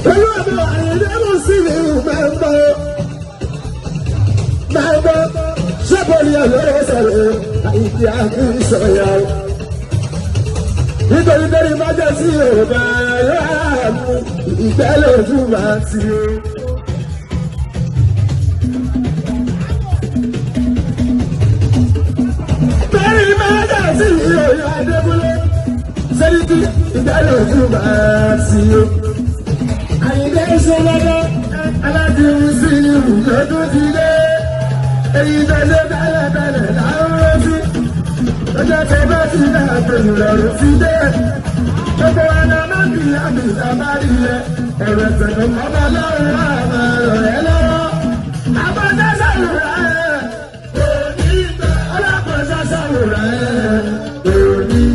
Pẹ̀lú ọ̀dọ̀ àyẹ̀dẹ́rù sí ni mẹ́mbọ́. Mẹ́mbọ́ sọ́bọ̀lì ọ̀lọ́rọ̀ sọ̀rọ̀ àyíkí àkínsọ̀yà. Nítorí bẹ́ẹ̀ ni májẹ̀ sí Yorùbá yóò mú ìtẹ́lẹ̀ ojú máa ti o. Bẹ́ẹ̀ ni májẹ̀ sí Yorùbá Adébúlé. Sẹ́díkì ìtẹ́lẹ̀ ojú máa ti o. Àyíké ṣe lọ́dọ́ aládìrí sí ìlú lọ́dún ti dé. Èyí tẹ̀lé tẹ́lẹ̀ tẹ́lẹ̀ láwọn retí. Lọ́jọ́ tẹ bá ti dá àtẹ̀yìn lọ́rùn ti dé. Gbogbo ẹ̀dá máa ń bí àmì ìsàmárì rẹ̀. Ẹ̀rọ ìtẹ̀kọ̀ ọba lọ́rùn àmà rẹ̀ lọ́wọ́. Àbájá sàlùrà ẹ̀. Òní ọlọ́pàá sàlùrà ẹ̀. Òní.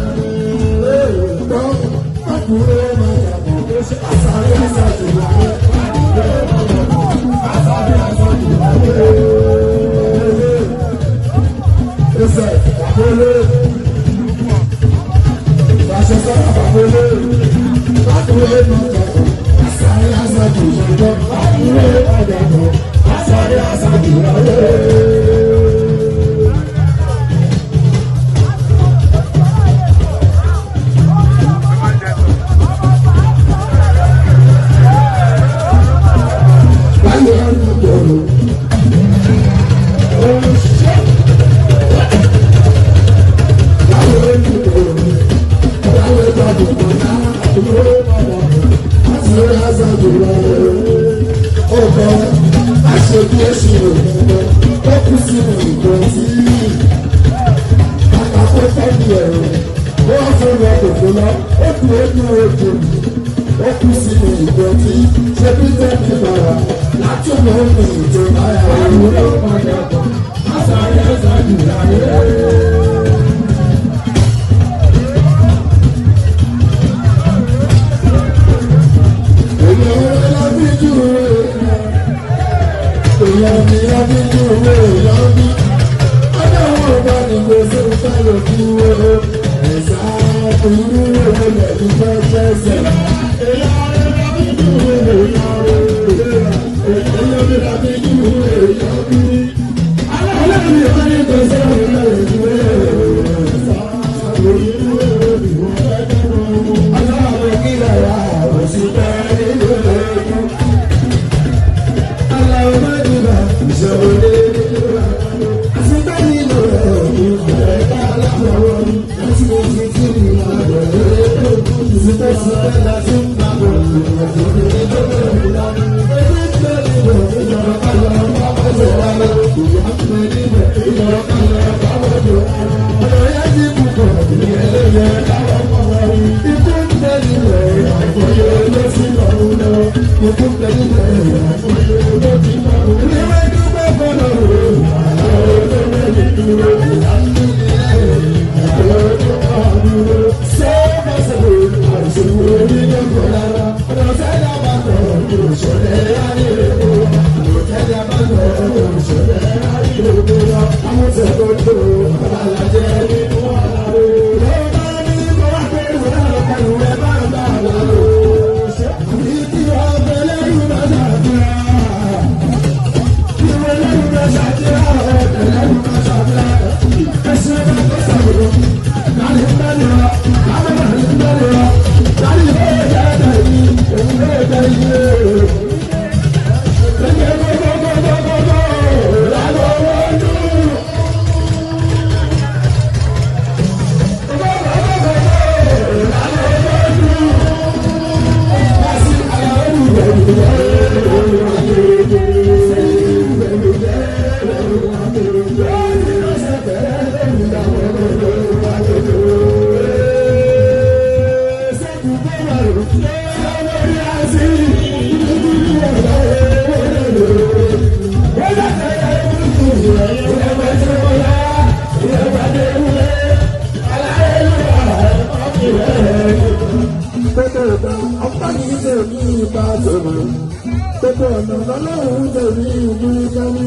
Gbogbo ọ̀nà lọ́lọ́run tẹ̀lé ìlú Kánú.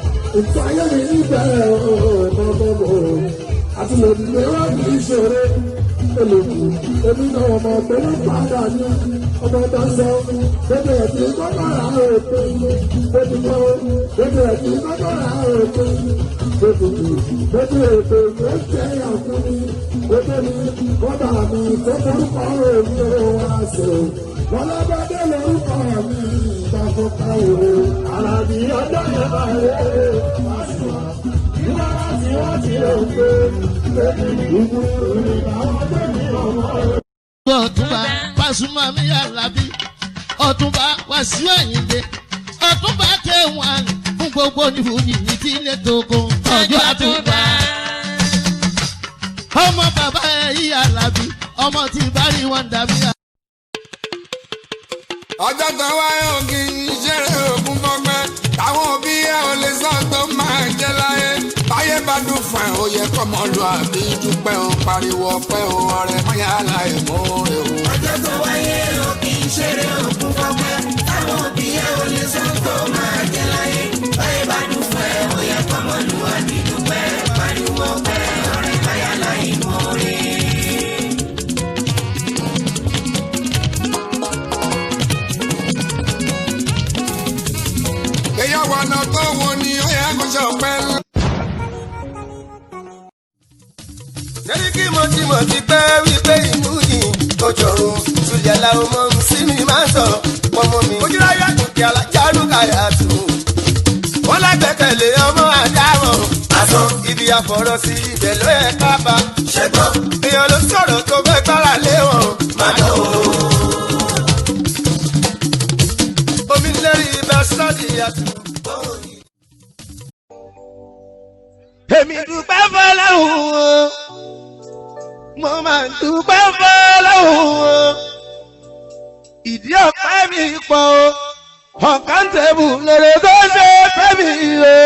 Ètò ayé mi níbẹ̀rẹ̀ ọ̀pọ̀pọ̀ àti lòdìdè wá ní ìṣòro. olùkù èmi náà ọmọ pẹ̀lú padà ní ọmọ tó ń sọ gbogbo ẹ̀tí gbọ́dọ̀ rà òkè gbogbo gbogbo ẹ̀tí gbọ́dọ̀ rà òkè gbogbo gbogbo ètò ìwé jẹ́ ọ̀kùnrin gbogbo mi kọ́dà mi tó forúkọ òní òun àṣẹ wọn lọ́gbọ́dé lórúkọ mi ìgbàgbọ́ká òru ara mi ọjọ́ yẹn máa rẹ̀ wá sí wa nígbà tí wọ́n ti rò pé ìgbìmọ̀ ìrìn àwọn tó ní ọmọ rẹ̀. ọ̀túnba Pasuma mi Àlàbí ọ̀túnba Wasiu Ayinde ọ̀túnba K1 fún gbogbo onífújì ní tílé tókun ọjọ́ àtúnba. ọmọ bàbá ẹ̀ yí Àlàbí ọmọ tí bari wọn dàbí. ọjọ́ kan wáyé ògì ìṣeré ògùn fọgbẹ́ táwọn òbí ẹ̀ ò lè sọ tó máa jẹ́ láyé báyé bá dùn fún ẹ̀ ó yẹ kọ́mọ lu àbí dúpẹ́ o pariwo ọpẹ́ o ọ̀rẹ́ mọ́yá láì mú rè o. ọjọ́ tó wáyé o kì í ṣeré òkun fọ́pẹ́ táwọn òbí ẹ̀ ò lè sọ tó máa jẹ láyé báyé bá dùn fún ẹ ó yẹ kọ́mọ lù wá ní dúpẹ́ pariwo pẹ́ ọ̀rẹ́ báyà láì mọ́ rí. ìyàwó ọ̀nà tó wo ni ó yẹ kó ṣe ọpẹ́ lọ. Sẹ́ríkì mo ti mọ̀ ti pẹ́ wípé ìlú yìí kò jọ̀rọ̀ Sùlẹ̀ làwọn ọmọ mi sí mi máa ń sọ̀rọ̀ pọ̀mọ́ mi. Ojúlá yàtọ̀ kí alájárú kàyà tù. Wọ́n lágbẹ́kẹ̀lé ọmọ àdáwọ̀. Àsọ ibi àfọ̀rọ̀ sí ibẹ̀ ló yẹ ká bá. Ṣẹ́gbọ́n èèyàn ló sọ̀rọ̀ tó fẹ́ gbára lé wọn. Màá dán o. Omi lẹ́rìí ibà sọ́ọ̀dì àtù. èmi dúpẹ́ fọlọ́hún o mo máa ń dúpẹ́ fọlọ́hún o ìdí ọ̀pẹ́ mi pọ̀ o ọ̀kan tẹ̀bù lèrè tó ṣe fẹ́ mi o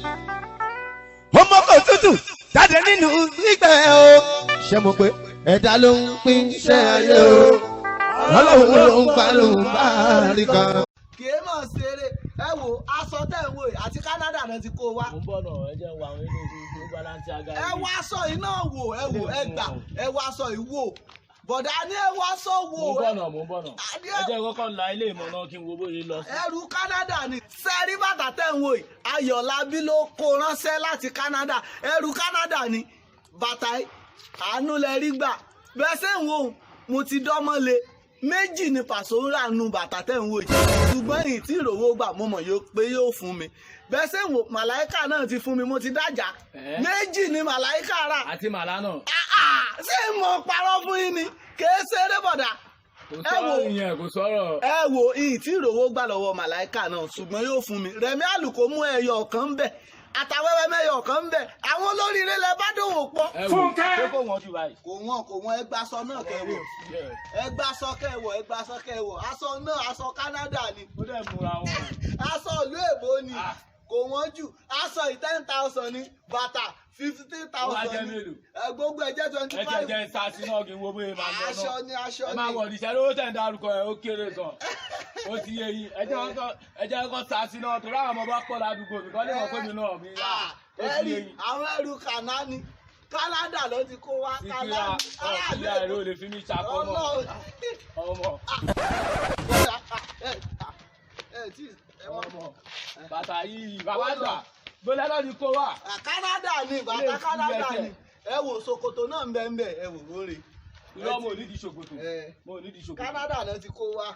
ọmọ kò tútù jáde nínú gbígbẹ́ o ṣé mo pé ẹ̀dá ló ń pín iṣẹ́ ayé o ọlọ́run ló ń gbà ló ń bá rí kan. kì í mọ̀ ṣeré ẹ wo aṣọ tẹ̀ ń wò yìí àti Canada náà ti kó wa. mo ń bọ̀ náà ẹ jẹ́ wà àwọn ilé ìṣòwò balance aga. ẹ wá aṣọ yìí náà wò ẹ wò ẹ gbà ẹ wá aṣọ yìí wò bọ̀dá ní ẹ wá aṣọ wò mo ń bọ̀ náà mo ń bọ̀ náà Adé- ẹ jẹ́ kọ́kọ́ la ilé ìmọ̀ náà kí n wo bóyá lọ sí. ẹrù Canada ni sẹ́rí bàtà tẹ̀ ń wò yìí Ayọ̀lábí ló kó ránṣẹ́ láti Canada ẹrù Canada ni bàtà yìí àánú lẹ rí gbà bẹ́ẹ̀ sẹ́ ń wò ó mo ti dánmọ́ le méjì ni pàṣẹ ń rà nu bàtà tẹ̀ ń wò yìí ṣùgbọ́n èyí tí ìrówó gbà mo mọ̀ yóò pé yóò fún mi bẹ́ẹ̀ sẹ́ ń wò màláìkà náà ti fún mi mo ti dájà Ẹ́. méjì ni màláìkà rà àti màlá náà Ah, ah, ṣé mo parọ́ fún yín ni kèé ṣeré bọ̀dà kò ẹ wò sọ̀rọ̀ ìyẹn kò sọ̀rọ̀. ẹ wo iyì tí ìrówó gbà lọ́wọ́ màláìkà náà ṣùgbọ́n yóò fún mi rẹ̀mí àlùkò mú ẹyọ kan ń bẹ̀ àtàwẹ́wẹ́ mẹ́yọ kan ń bẹ̀ àwọn olóríire lẹ bá dòwò pọ̀. ẹ wò ṣé kò wọ́n jù báyìí. kò wọ́n kò wọ́n ẹgbàsọ náà kẹwò ẹgbàsọ kẹwò ẹgbàsọ kẹwò aṣọ náà aṣọ Canada ni ó dẹ̀ múra wọn. aṣọ ìlú èbó ni Ah. kò wọ́n jù aṣọ yìí ten thousand ni bàtà fifteen Ó wá jẹ́ thousand ni mélòó? ẹ, gbogbo ẹ jẹ́ twenty ẹ jẹ́ five jẹ́ sáàsì náà kí n wo bóyá máa lọ aṣọ náà. ni aṣọ ẹ ni máa wọ̀ ọ̀dìṣẹ́ lówó tẹ̀ ń dárúkọ ẹ̀ ó kéré gan. ó ti yé yín ẹ jẹ́ kọ́kọ́ ẹ jẹ́ kọ́kọ́ sáàsì náà torí àwọn ọmọ bá pọ̀ ládùúgbò mi kọ́ lè mọ̀ pé mi náà mi rà Ah, ó ti yé ẹ̀rí yín. àwọn ẹrù kànáà ni Canada ló ti kó wá síkírà Canada ọ̀sílẹ̀ àìró lè fi mí ṣàkómọ̀ Ọlọ́run. ọmọ Bọ́dà, ah, ẹ, ah, ẹ, tí, ẹ wá. ọmọ bàtà yìí bàbá àgbà gbọ́dọ̀ náà ti kó wà. Ah, Canada ni Ilé bàtà ìfúnjẹ Canada tẹ̀. ni ẹ wò ṣòkòtò náà ń bẹ ń bẹ ẹ wò lórí irọ́ mo ò ní di ṣòkòtò Eh. mo ò ní di ṣòkòtò Canada náà ti kó wá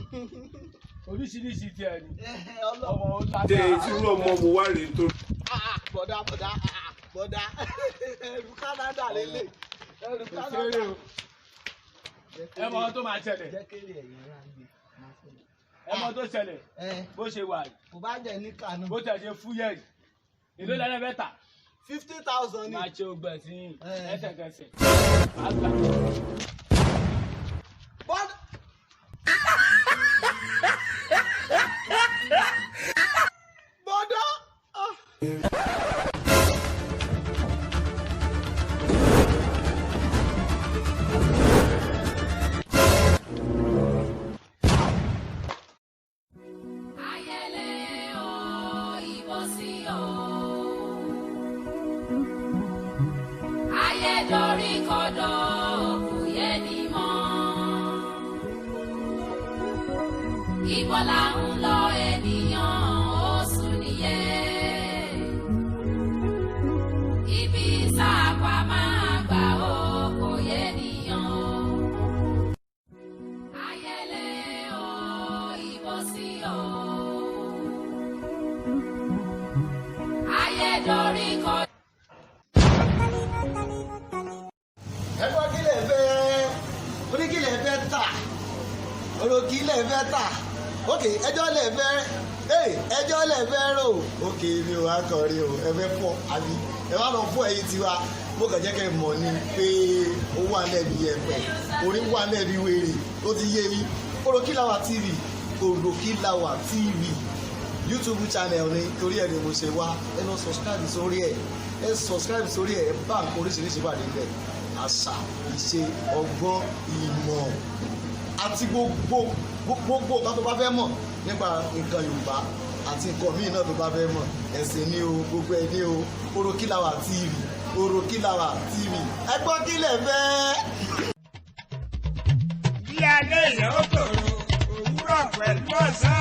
oríṣiríṣi tiẹ̀ ni Eh, Ọlọ́run. ọmọ ó dé lágbára. tí irú ọmọ wo wá rèé tó. Ah, ah, bọ̀dà bọ̀dà ah, ah, bọ̀dà ẹrù Canada lélẹ̀ ẹrù kò Canada. séré o ẹ mọ ohun tó máa ṣẹlẹ̀ jẹ́ kéré ẹ̀yìn rà ń gbé. ẹ mọ ohun tó ṣẹlẹ̀ ẹ bó ṣe wà yìí kò bá jẹ ní kànú bó tẹ̀ ṣe fúyẹ́ yìí èló lẹ́lẹ́ bẹ́tà fifty thousand ni. máa ṣe ogbẹ̀ sí yín Eh. ẹsẹ̀kẹsẹ̀ àgbà Bọ́dà. Bọ́dà. Ah. Ayẹlẹ o, ìbò sí o. Ayé dorí kodò, kù Ibo là ń lọ ènìyàn oṣù nìyẹn. Ibi sáàpà máa gbà ó kò yé nìyàn o. Ayẹlẹ o, ìbò sí o. Ayédorí kọ. ẹgbọ́n kí lè fẹ́ orí kí lè fẹ́ tà ọ̀rọ̀ kí lè fẹ́ tà ok ẹjọ́ lè fẹ́ ee ẹjọ́ lè fẹ́ rò ok mi ò wá kọrin o ẹ fẹ́ pọ̀ àbí ẹ wá lọ fún ẹyin tiwa mo kàn jẹ́ kẹ́ ẹ mọ̀ ni pé ó wà lẹ́bi ẹ̀pẹ̀ orí wà lẹ́bi wèrè ó ti yé yín ọ̀rọ̀ kí làwà tv ọ̀rọ̀ kí làwà tv youtube channel ni torí ẹ ni mo ṣe wá ẹ lọ subscribe sórí ẹ ẹ subscribe sórí ẹ ẹ bá nǹkan oríṣiríṣi wà níbẹ̀ àṣà ìṣe ọgbọ́n ìmọ̀ àti gbogbo gbogbo nǹkan tó bá fẹ́ mọ̀ nípa nǹkan yorùbá àti nǹkan míì náà tó bá fẹ́ mọ̀ ẹ̀sìn ní o gbogbo ẹ̀ ní o Orokilawa TV Orokilawa TV ẹ gbọ́ kí lẹ̀ fẹ́. bí alẹ́ yẹn ó tòrò òwúrọ̀ pẹ̀lú ọ̀sán